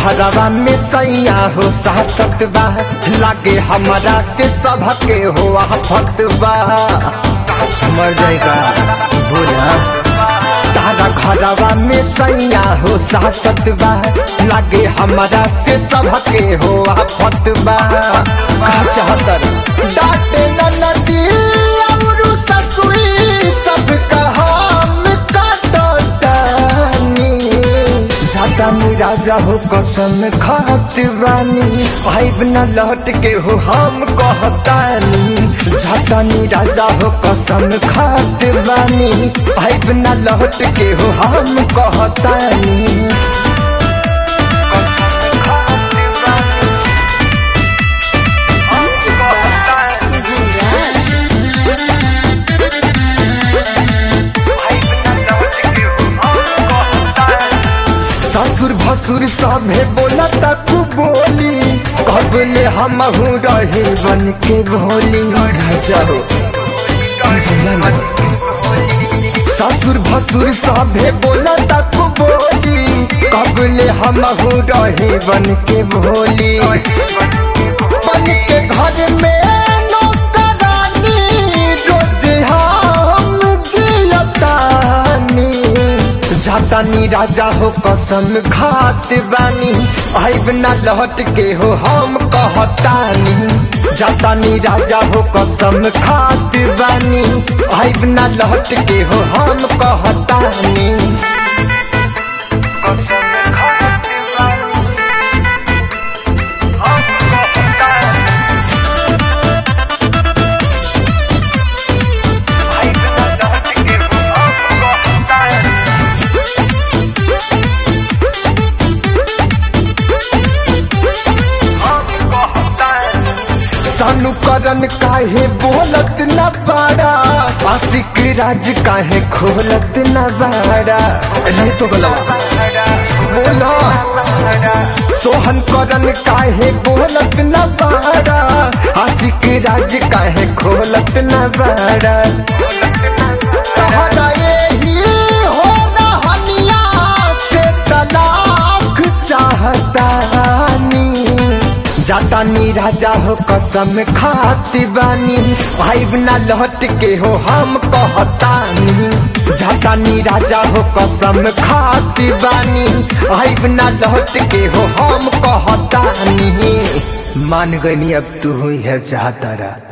घरवा में सैया हो सासत बा लागे हमारा से सबके हो आफत बा मर जाएगा भोला तारा घरवा में सैया हो सासत बा लागे हमारा से सबके हो आफत बा का चाहतर डांटे न नदी और ससुरी सब हम काटतानी जातानी राजा हो कसम खात बानी आइब न लौट के हो हम कहतानी जातानी राजा हो कसम खात बानी आइब न लौट के हो हम कहतानी ससुर भसुर सभे बोला तक बोली कबले हम रहे बन के भोली राजा हो बोला ना। ससुर भसुर सभे बोला तक बोली कबले हम रहे बन के भोली बन के घर में नौकरानी रोज हम जियतानी जातानी राजा हो कसम खात बानी आइब ना लौट के हो हम कहतानी जातानी राजा हो कसम खात बानी आइब ना लौट के हो हम कहतानी सानू करन काहे बोलत न बाड़ा आशिक राज काहे खोलत न बाड़ा नहीं तो गलवा बोलो सोहन करन काहे बोलत न बाड़ा आशिक राज काहे खोलत न बाड़ा तहरा यही हो रहनिया से तलाक चाहतानी जातानी राजा हो कसम खाती बानी आइब ना लौट के हो हम कहतानी जातानी राजा हो कसम खाती बानी आइब ना लौट के हो हम कहतानी मान गनी अब तू हुई है चाहतारा